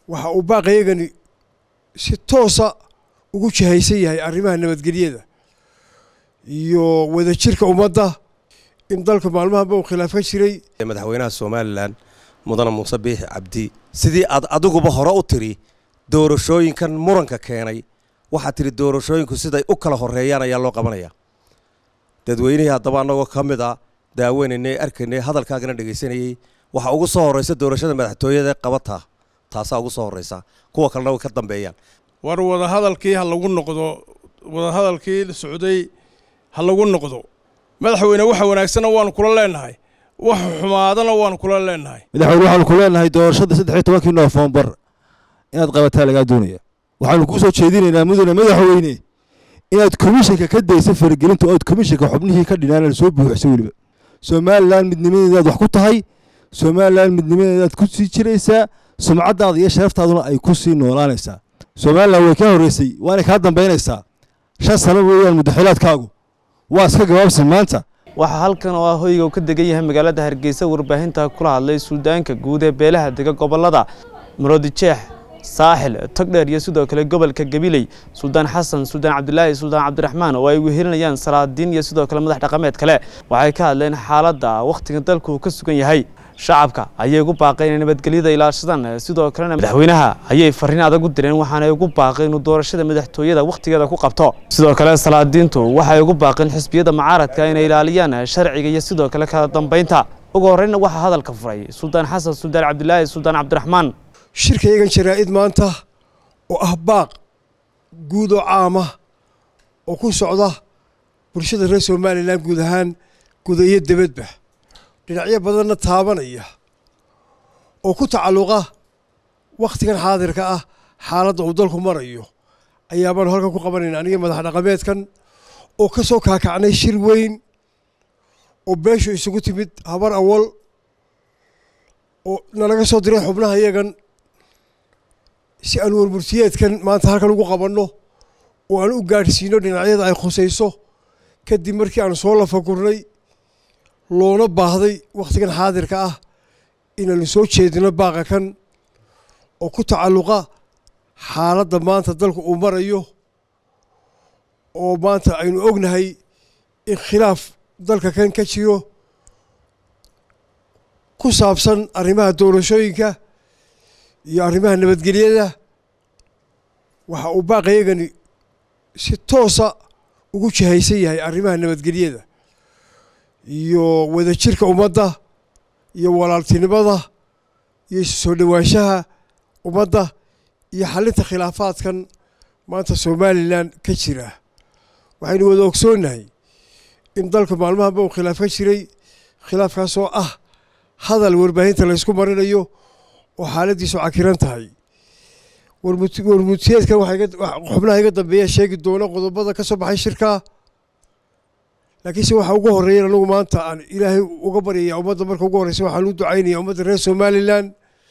waxa uu baaqaygani si toosa ugu jihaysan yahay arrimaha nabadgelyada iyo wadajirka ummadda in dalka maalmahanba uu khilaaf ka jiray madaxweynaha somalilan mudane muuse biixi cabdi sidii aad adiguba hore u tiri doorashooyinkan muranka keenay waxaad tidhi doorashooyinku siday u kala horeeyaan ayaa loo qabanaya dadweynihii haddaba annagoo ka mid a daaweynanay arkaynay hadalkaagana dhegaysanayey waxa ugu soo horraysa doorashada madaxtooyada qabataa taasaa ugu soo horraysa kuwa kalena way ka dambeeyaan war wadahadalkii ha lagu noqdo wadahadalkii socday ha lagu noqdo madaxweyne waxa wanaagsanna waanu kula leenahay wax xumaadana waanu kula leenahay madaxweyne waxaanu ku leenahay doorashada saddex iyo tobankii noofembar inaad qabataa lagaa doonaya waxaanu kuu soo jeedinaynaa mudane madaxweyne inaad komishanka ka daysa faragelinta ood komishanka xubnihii ka dhinaan soo buuxisa weliba somalilan midnimadeedaad wax ku tahay somalilan midnimadeedaad ku sii jiraysaa sumcaddaada iyo sharaftaaduna ay ku sii noolaanaysaa somalilan way kaa horreysay waanay kaa dambaynaysaa shan sano weeyaan muddaxilaadkaagu waa iska gabaabsan maanta waxaa halkan oo ah hoyga uu ka degan yahay magaalada hargeysa warbaahinta kula hadlay suldaanka guud ee beelaha dega gobolada maroodijeex saaxil togdheer iyo sidoo kale gobolka gabiley suldaan xasan suldaan cabdilaahi suldaan cabdiraxmaan oo ay wehelinayaan salaadiin iyo sidoo kale madax dhaqameed kale waxay ka hadleen xaaladda wakhtiga dalku uu ka sugan yahay shacabka ayay ugu baaqeen inay nabadgelyada ilaashadaan sidoo kalena madaxweynaha ayay fariin adag u direen waxaanay ugu baaqeen inuu doorashada madaxtooyada wakhtigeeda ku qabto sidoo kale salaadiintu waxay ugu baaqeen xisbiyada mucaaradka inay ilaaliyaan sharciga iyo sidoo kale kala dambeynta ugu horreynna waxaa hadalka furay suldaan xasan suldaan cabdilaahi suldaan cabdiraxmaan shirkaygan jaraa'id maanta oo ah baaq guud oo caama oo ku socda bulshada reer somalilan guud ahaan guda iyo debadba dhinacyo badanna taabanaya oo ku tacalluqa wakhtigan xaadirka ah xaaladda uu dalku marayo ayaabaanu halkan ku qabanayna aniga madax dhaqameedkan oo ka soo kaakacnay shir weyn oo beeshu isugu timid habar awal oo nalaga soo diray xubnaha iyagan si aan warmurtiyeedkan maanta halkan ugu qabanno oo aan u gaadhsiino dhinacyada ay khusayso kadib markii aan soo lafagurnay loona baahday wakhtigan xaadirka ah inaanu soo jeedino baaqa kan oo ku tacalluqa xaaladda maanta dalku uu marayo oo maanta aynu ognahay in khilaaf dalka kan ka jiro ku saabsan arrimaha doorashooyinka iyo arrimaha nabadgelyada waxa uu baaqaygani si toosa ugu jihaysan yahay arrimaha nabadgelyada iyo wadajirka ummadda iyo walaaltinimada iyo isu soo dhowaanshaha ummadda iyo xalinta khilaafaadkan maanta somalilan ka jira waxaynu wada ogsoonnahay in dalka maalmahanba uu khilaaf ka jiray khilaafkaasoo ah hadal warbaahinta laysku marinayo oo xaaladdiisu cakiran tahay warmutiyeedkan xubnaha iga dambeeya sheegi doona qodobada ka soo baxay shirkaa laakiinse waxa ugu horreeyan anagu maanta aan ilaahay uga baryaya ummadda marka ugu horreysa waxaan u ducaynaya ummadda reer somalilan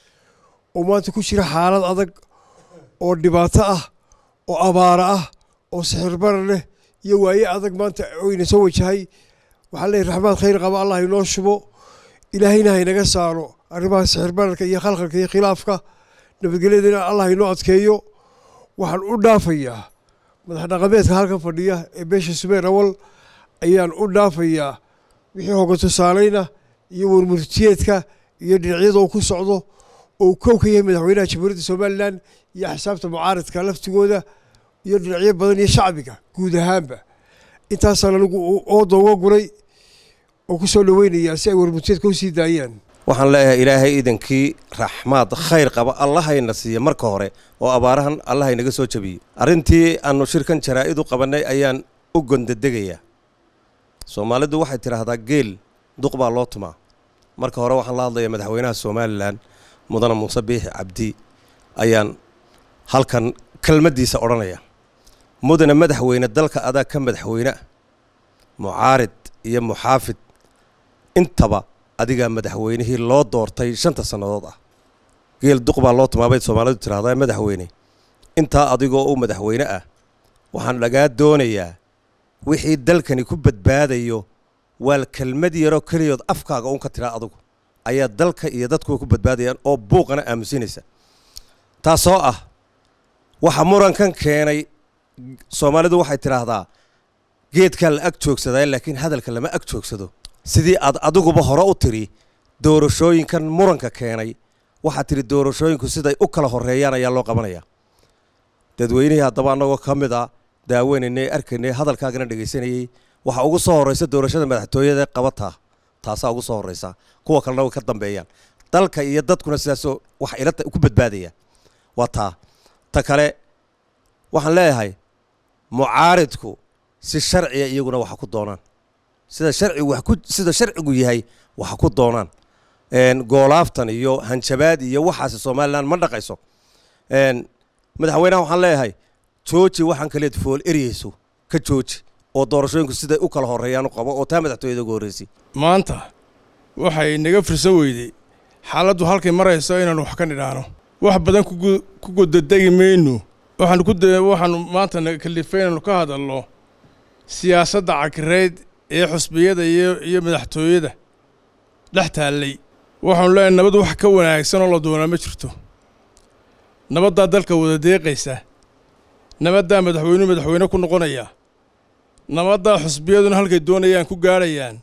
oo maanta ku jira xaalad adag oo dhibaato ah oo abaara ah oo sixirbarar leh iyo waaye adag maanta oyna soo wajahay waxaa leeyahy raxmaad khayr qaba allah inoo shubo ilaahayna haynaga saaro arrimaha sixirbararka iyo khalkhalka iyo khilaafka nabadgelyadana allah inoo adkeeyo waxaan u dhaafayaa madax dhaqameedka halkan fadhiya ee beesha sumeer awal ayaan u dhaafayaa wixii hoga tusaalayna iyo warmurtiyeedka iyo dhinacyada uu ku socdo oo uu kow ka yahay madaxweynaha jamhuuriyadda somalilan iyo axsaabta mucaaradka laftigooda iyo dhinacyo badan iyo shacbiga guud ahaanba intaasaan anigu ooda uga guray oo ku soo dhoweynayaa si ay warmurtiyeedka u sii daayaan waxaan leeyahay ilaahay iidankii raxmaad khayr qaba allahayna siiya marka hore oo abaarahan allahaynaga soo jabiyo arrintii aanu shirkan jaraa'id u qabannay ayaan u gondadegayaa soomaalidu waxay tidhaahdaa geel duq baa loo tumaa marka hore waxaan la hadlayaa madaxweynaha somalilan mudane muuse biixi cabdi ayaan halkan kelmaddiisa odhanaya mudane madaxweyne dalka adaa ka madaxweyne mucaarid iyo muxaafid intaba adigaa madaxweynihii loo doortay shanta sannadood ah geel duq baa loo tumaa bay soomaalidu tidhahdaa madaxweyne intaa adigoo u madaxweyne ah waxaan dhagaa doonayaa wixii dalkani ku badbaadayo waa kelmad yaroo keliyood afkaaga uun ka tidhaa adugu ayaa dalka iyo dadkuwa ku badbaadayaan oo buuqana aamusinaysa taasoo ah waxa murankan keenay soomaalidu waxay tidhaahdaa geedkaa la ag joogsadaa laakiin hadalka lama ag joogsado sidii aad adiguba hore u tiri doorashooyinkan muranka keenay waxaad tidhi doorashooyinku siday u kala horreeyaan ayaa loo qabanayaa dadweynihii haddaba annagoo ka mid a daaweynayna arkaynay hadalkaagana dhegaysanayey waxaa ugu soo horraysa doorashada madaxtooyada qabataa taasaa ugu soo horraysa kuwa kalena way ka dambeeyaan dalka iyo dadkuna sidaasoo wax ila ku badbaadaya waa taa ta kale waxaan leeyahay mucaaridku si sharciya iyaguna waxa ku doonaan sida sharcigu wax ku sida sharcigu yahay waxa ku doonaan goolaaftan iyo hanjabaad iyo waxaasi somalilan ma dhaqayso madaxweynaha waxaan leeyahay jooji waxaan kaleed fool eryeyso ka jooji oo doorashooyinku siday u kala horreeyaan u qabo oo taa madaxtooyada ugu horreysay maanta waxay naga firsan weyday xaaladdu halkay marayso inaanu wax ka nidhaano wax badan ku godadegi mayno waxaanu ku waxaanu maanta kalifay inaanu ka hadalno siyaasadda cakireyd ee xusbiyada iyo iyo madaxtooyada dhex taallay waxaanu leenahay nabad wax ka wanaagsan oo la doonaa ma jirto nabaddaa dalka wada deeqaysa nabaddaa madaxweynuhu madaxweyne ku noqonaya nabaddaa xusbiyaduna halkay doonayaan ku gaadhayaan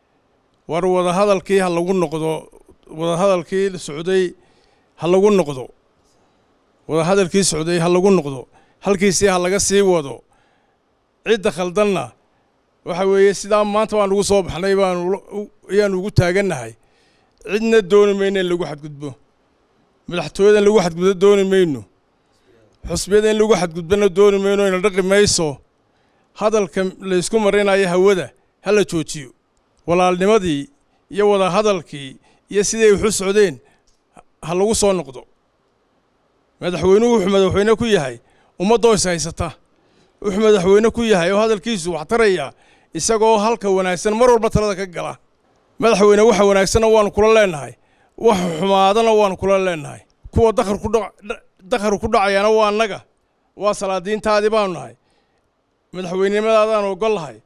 war wadahadalkii ha lagu noqdo wadahadalkii socday ha lagu noqdo wadahadalkii socday ha lagu noqdo halkiisii ha laga sii wado cidda khaldanna waxa weeye sidaa maanta baan ugu soo baxnay baanu ayaanu ugu taagannahay cidna dooni mayno in lagu xadgudbo madaxtooyada in lagu xadgudbo dooni mayno xusbiyada in lagu xadgudbona dooni mayno ina dhaqi mayso hadalka laysku marinayo hawada ha la joojiyo walaalnimadii iyo wadahadalkii iyo siday waxu socdeen ha lagu soo noqdo madaxweynuhu wuxuu madaxweyne ku yahay ummaddoo is haysata wuxuu madaxweyne ku yahay oo hadalkiisu wax taraya isagoo halka wanaagsan mar walba talada ka gala madaxweyne waxa wanaagsanna waanu kula leenahay wax xumaadana waanu kula leenahay kuwa dakhar ku dhacayaana waa annaga waa salaadiintaadii baanu nahay madaxweynenimadaadaan ogol lahay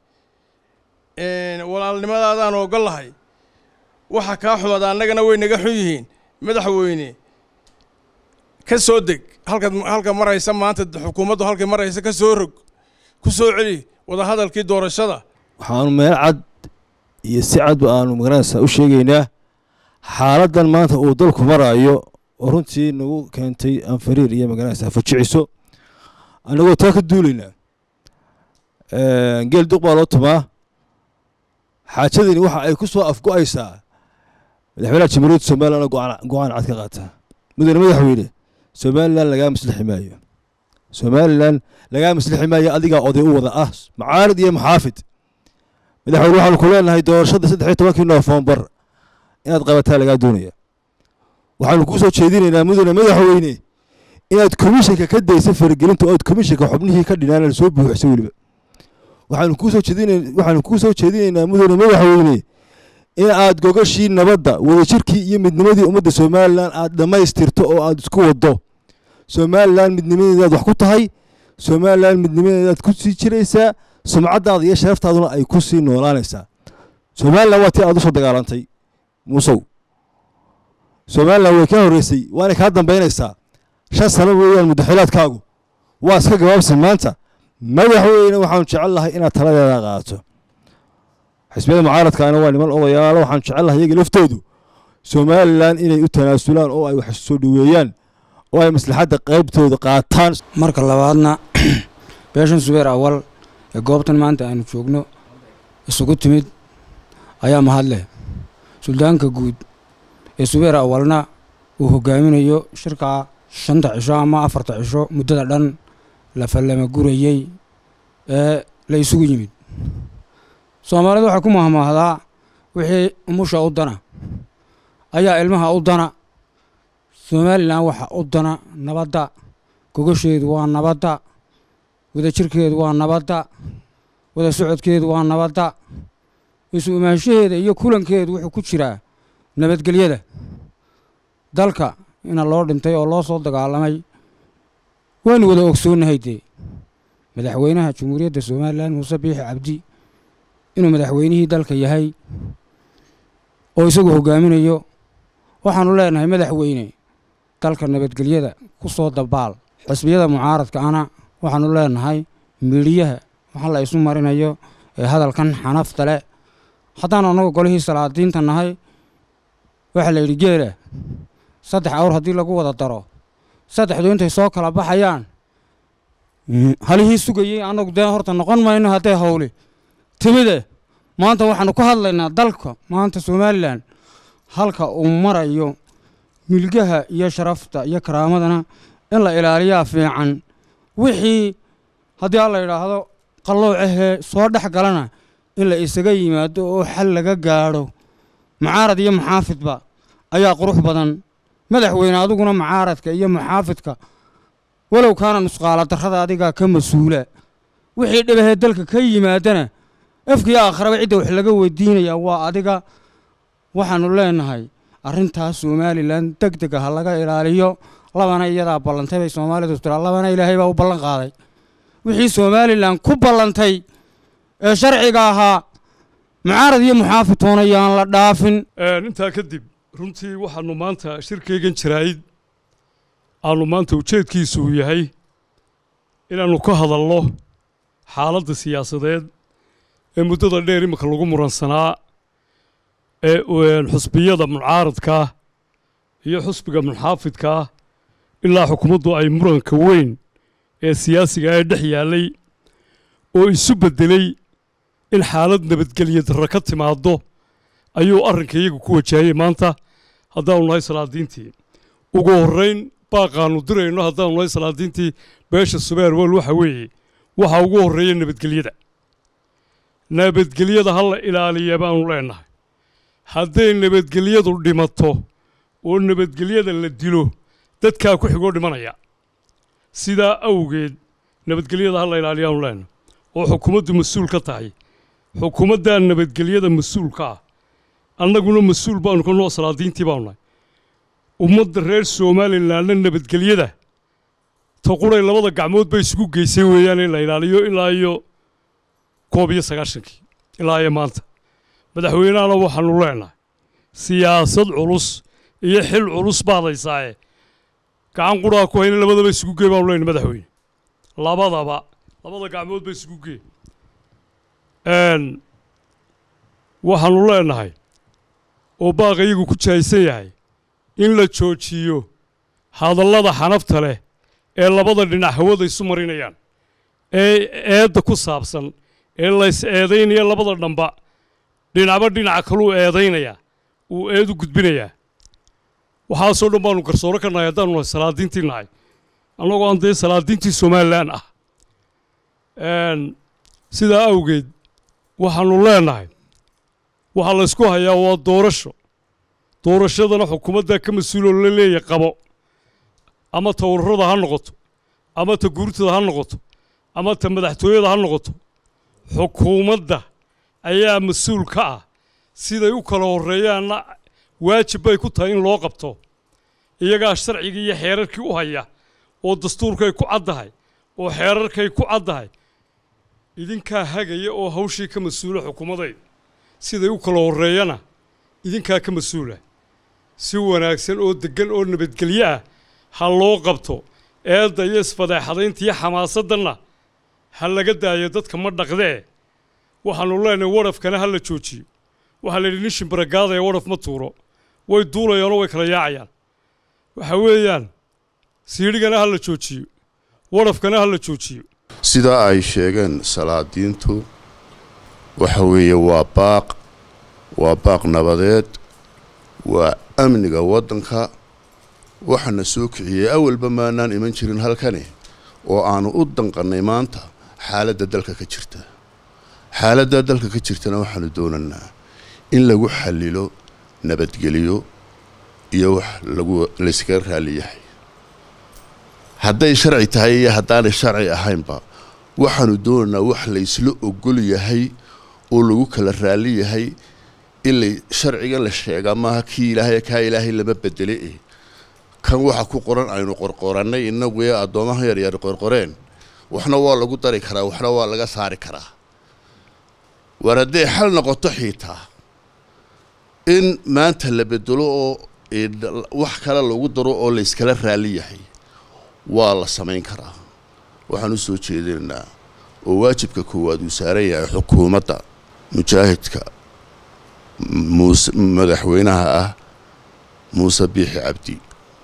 walaalnimadaadaan ogol lahay waxa kaa xumada annagana way naga xun yihiin madaxweyne ka soo deg halkaad halka maraysa maanta xukuumaddu halkay maraysa ka soo rog ku soo celi wadahadalkii doorashada waxaanu meel cad iyo si cadba aanu magaranaysaa u sheegaynaa xaaladdan maanta uu dalku maraayo oo runtii nagu keentay anfariir iyo magaranaysaa fajiciso annagoo taa ka duulaynaa geel duq baa loo tumaa xaajadani waxa ay ku soo afgo'aysaa madaxweynaha jamhuuriyadda somalilan go-aan cad ka qaataa mudane madaxweyne somalilan lagaa maslixi maayo somalilan lagaa maslixi maayo adigaa oday u wada ah macaarid iyo maxaafid madaxweyne waxaanu ku leenahay doorashada saddex iyo tobankii noofembar inaad qabataa lagaa doonaya waxaanu kuu soo jeedinaynaa mudane madaxweyne inaad komishanka ka daysa faragelinta oo aad komishanka xubnihii ka dhinaan soo buuxisa weliba waxaanu kuu soo jeedin waxaanu kuu soo jeedinaynaa mudane madaxweyne in aad gogashii nabadda wadajirkii iyo midnimadii ummadda somalilan aad dhammaystirto oo aad isku waddo somalilan midnimadeedaad wax ku tahay somalilan midnimadeedaad ku sii jiraysaa sumcaddaada iyo sharaftaaduna ay ku sii noolaanaysaa somalilan waa tii aad usoo dagaalantay muusow somalilan way kaa horreysay waana kaa dambaynaysaa shan sano weeyaan muddaxilaadkaagu waa iska gabaabsan maanta madaxweyne waxaanu jecel lahay inaad taladeeda qaato xisbiyada mucaaradkaana waa niman odayaalo waxaanu jecel lahay iyaga laftoodu somalilan inay u tanaasulaan oo ay wax soo dhoweeyaan oo ay maslaxadda qaybtooda qaataan marka labaadna beeshan subeer awal ee goobtan maanta aanu joogno isugu timid ayaa mahadleh suldaanka guud ee subeer awalna uu hogaaminayo shirka shanta cisho ama afarta cisho muddada dhan la fallama gurayey ee la isugu yimid soomaalidu waxay ku mahmaahdaa wixii umusha u dana ayaa ilmaha u dana somalilan waxa u dana nabadda gogasheedu waa nabadda wadajirkeedu waa nabadda wada socodkeedu waa nabadda isu imaanshaheeda iyo kulankeedu wuxuu ku jiraa nabadgelyada dalka ina loo dhintay oo loo soo dagaalamay waanu wada ogsoonnahay dee madaxweynaha jamhuuriyadda somalilan muuse biixi cabdi inuu madaxweynihii dalka yahay oo isagu hogaaminayo waxaanu leenahay madaxweyne dalka nabadgelyada ku soo dabaal xisbiyada mucaaradka ana waxaanu leenahay miidhiyaha waxa la isu marinayo ee hadalkan xanafta leh haddaan annagu golihii salaadiinta nahay waxaa la yidhi geela saddex awr haddii lagu wada daro saddexdu intay soo kala baxayaan halihii sugayey annagu dee horta noqon mayno haddee howli timide maanta waxaanu ka hadlaynaa dalka maanta somalilan halka uu marayo milgaha iyo sharafta iyo karaamadana in la ilaaliyaa fiican wixii haddii alla yidhaahdo qalloocahee soo dhex galana in la isaga yimaado oo xal laga gaadho mucaarad iyo muxaafidba ayaa qurux badan madaxweyne adiguna mucaaradka iyo muxaafidka walow kaana nusqaala darrada adigaa ka mas-uula wixii dhibahee dalka ka yimaadana afkii aakharaba cidda wax laga weydiinayaa waa adiga waxaannu leenahay arrintaas somalilan deg dega ha laga ilaaliyo labana iyadaa ballantay bay soomaalidu tiraa labana ilaahay baa u ballan qaaday wixii somalilan ku ballantay ee sharciga ahaa mucaarad iyo muxaafid toonayaan la dhaafin intaa kadib runtii waxaanu maanta shirkaygan jaraa'id aanu maanta ujeedkiisu uu yahay inaannu ka hadalno xaaladda siyaasadeed ee muddada dheer iminka lagu muransanaa ee xusbiyada mucaaradkaa iyo xusbiga muxaafidkaa ilaa xukuumaddu ay muranka weyn ee siyaasiga ee dhex yaallay oo isu beddelay in xaalad nabadgelya darra ka timaaddo ayuu arrinka iyagu ku wajahayay maanta haddaanu nahay salaadiintii ugu horrayn baaqaannu dirayno haddaanu nahay salaadiintii beesha subeer wel waxa weeye waxaa ugu horreeya nabadgelyada nabadgelyada ha la ilaaliya baanu leenahay hadday nabadgelyadu dhimato oo nabadgelyada la dilo dadkaa ku xigoo dhimanaya sidaa awgeed nabadgelyada ha la ilaaliyaanu leenahay oo xukuumaddu mas-uul ka tahay xukuumaddaa nabadgelyada mas-uulka ah annaguna mas-uul baanu ka noo salaadiintii baanu nahay ummadda reer somalilanna nabadgelyada taquray labada gacmood bay isugu geysay weeyaan in la ilaaliyo ilaa iyo koob iyo sagaashankii ilaa iyo maanta madaxweynehana waxaanu leenahay siyaasad culus iyo xil culus baadaysaaye gacan qudhaa ku hayna labadaba isugu gee baanu leenahay madaxweyne labadaba labada gacmood ba isugu gee waxaanu leenahay oo baaqa iyagu ku jahaysan yahay in la joojiyo hadallada xanafta leh ee labada dhinac hawada isu marinayaan ee eedda ku saabsan ee lays eedaynaya labada dhamba dhinacba dhinaca kaluu eedaynayaa uu eedu gudbinayaa waxaasoo dhan baanu garsooro ka nahay haddaanu nahay salaadiintii nahay annagoo aan dee salaadiintii somalilan ah sidaa awgeed waxaanu leenahay waxaa laysku hayaa waa doorasho doorashadana xukuumaddaa ka mas-uuloo la leeya qabo ama ta ururada ha noqoto ama ta guurtada ha noqoto ama ta madaxtooyada ha noqoto xukuumadda ayaa mas-uul ka ah siday u kala horreeyaanna waajib bay ku tahay in loo qabto iyagaa sharcigii iyo xeerarkii u haya oo dastuurkay ku caddahay oo xeerarkay ku caddahay idinkaa hagaya oo hawshii ka mas-uula xukuumadayda siday u kala horreeyana idinkaa ka mas-uula si wanaagsan oo deggan oo nabadgelyo ah ha loo qabto eedda iyo isfadeexadaynta iyo xamaasaddanna ha laga daayo dadka ma dhaqdee waxaannu leenahay warafkana ha la joojiyo waxaa la yidhi nin shimbaragaadaya waraf ma tuuro way duulayaanoo way kala yaacayaan waxa weeyaan siidhigana ha la joojiyo warafkana ha la joojiyo sidaa ay sheegeen salaadiintu waxa weeye waa baaq waa baaq nabadeed waa amniga waddanka waxaana soo kiciyey awalba maanaan iman jirin halkani oo aanu u danqannay maanta xaaladda dalka ka jirta xaaladda dalka ka jirtana waxaanu doonaynaa in lagu xallilo nabadgeliyo iyo wax lagu layskaga raalli yahay hadday sharci tahay iyo haddaanay sharci ahaynba waxaanu doonaynaa wax laysla ogol yahay oo lagu kala raalli yahay in la sharciga la sheegaa maaha kii ilaahay kaa ilaahay lama bedele eh kan waxa ku qoran aynu qorqorannay inagu ee addoomaha yaryar qorqoreen waxna waa lagu dari karaa waxna waa laga saari karaa war hadday xal noqoto xiitaa in maanta la bedelo oo wax kale lagu daro oo layskala raalli yahay waa la samayn karaa waxaan u soo jeedinaynaa oo waajibka koowaad uu saaran yahay xukuumadda mujaahidka muuse madaxweynaha ah muuse biixi cabdi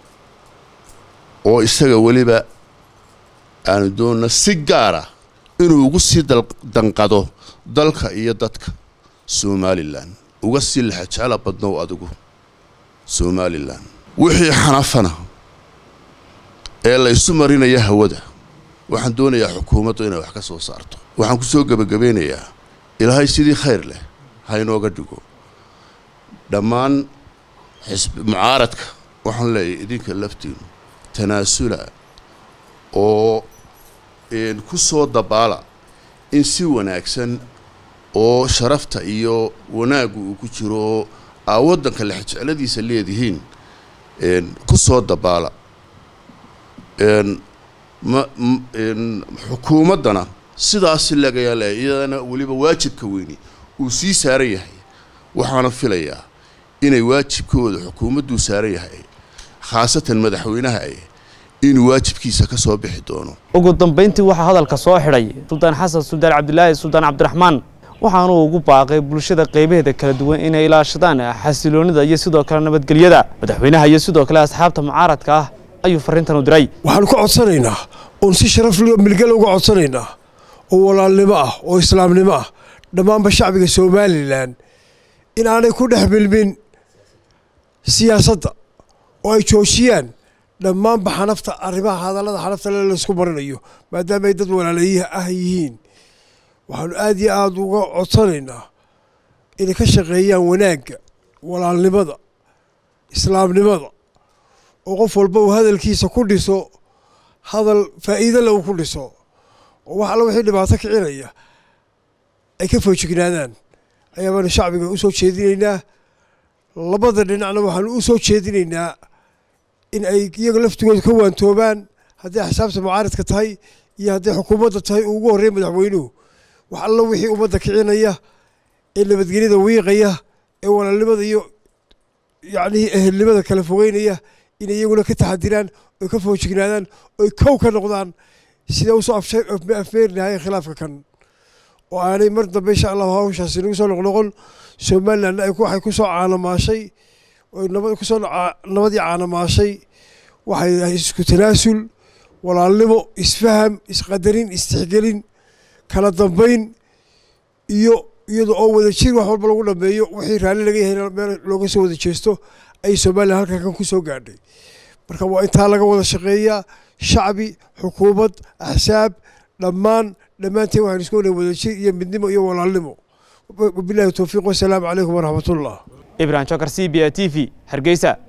oo isaga weliba aanu doonna si gaara inuu ugu sii danqado dalka iyo dadka somalilan uga sii laxajecla badnow adigu somalilan wixii xanafana ee la isu marinaya hawada waxaan doonayaa xukuumaddu inay wax ka soo saarto waxaan ku soo gebagabeynayaa ilaahay sidii khayr leh ha inooga dhigo dhammaan xisb mucaaradka waxaan leeyahay idinka laftiinu tanaasula oo ku soo dabaala in si wanaagsan oo sharafta iyo wanaaggu uu ku jiro oo aa waddanka lexjecladiisa leedihiin ku soo dabaala xukuumaddana sidaasi lagayaa leeyahay iyadana weliba waajibka weyni uu sii saaran yahay waxaana filayaa inay waajibkooda xukuumadduu saaran yahay khaasatan madaxweynaha eh inuu waajibkiisa ka soo bixi doono ugu dambayntii waxaa hadalka soo xidhay suldaan xasan suldaan cabdilaahi suldaan cabdiraxmaan waxaanuu ugu baaqay bulshada qaybaheeda kala duwan inay ilaashadaan xasiloonida iyo sidoo kale nabadgelyada madaxweynaha iyo sidoo kale asxaabta mucaaradka ah ayuu fariintan u diray waxaanu ka codsanaynaa oon si sharaf milgala uga codsanaynaa oo walaalnimo ah oo islaamnimo ah dhammaanba shacbiga somalilan in aanay ku dhex milmin siyaasadda oo ay joojiyaan dhammaanba xanafta arrimaha hadallada xanafta le laysku marinayo maadaama ay dad walaalayihi ah yihiin waxaanu aad iyo aada uga codsanaynaa inay ka shaqeeyaan wanaagga walaalnimada islaamnimada oo qof walba uu hadalkiisa ku dhiso hadal faa'iido le uu ku dhiso oo wax alla wixii dhibaato kicinaya ay ka foojignaadaan ayaa baanu shacbiga u soo jeedinaynaa labada dhinacna waxaanu u soo jeedinaynaa in ay iyaga laftigooda ka waantoobaan hadday xisaabta mucaaradka tahay iyo hadday xukuumadda tahay uu ugu horreey madaxweynuhu wax alla wixii ummadda kicinaya ee nabadgelyada wiiqaya ee walaalnimada iyo yacnihii ehelnimada kala fogeynaya inay iyaguna ka taxadiraan oy ka foojignaadaan oy kow ka noqdaan sida usoo afmeerinahayen khilaafka kan oo aanay mar dambe insha allahu hawshaasi nagu soo noqnoqon somalilandna waxay ku soo caanamaashay oy nabad kusoo nabadii caanamaashay waxay isku tanaasul walaalnimo isfaham isqadarin istixgelin kala dambayn iyo iyada oo wada jir wax walba lagu dhameeyo wixii raalli laga yahay meel looga soo wada jeesto ayay somalilan halkan kan ku soo gaadhay marka waa intaa laga wada shaqeeyaa shacbi xukuumad axsaab dhammaan dhammaanteen waxaynu isku wada wada jir iyo midnimo iyo walaalnimo wabilahi towfiiq wasalaamu calaykum waraxmatullah ibrahim jokar c b a t v hargeysa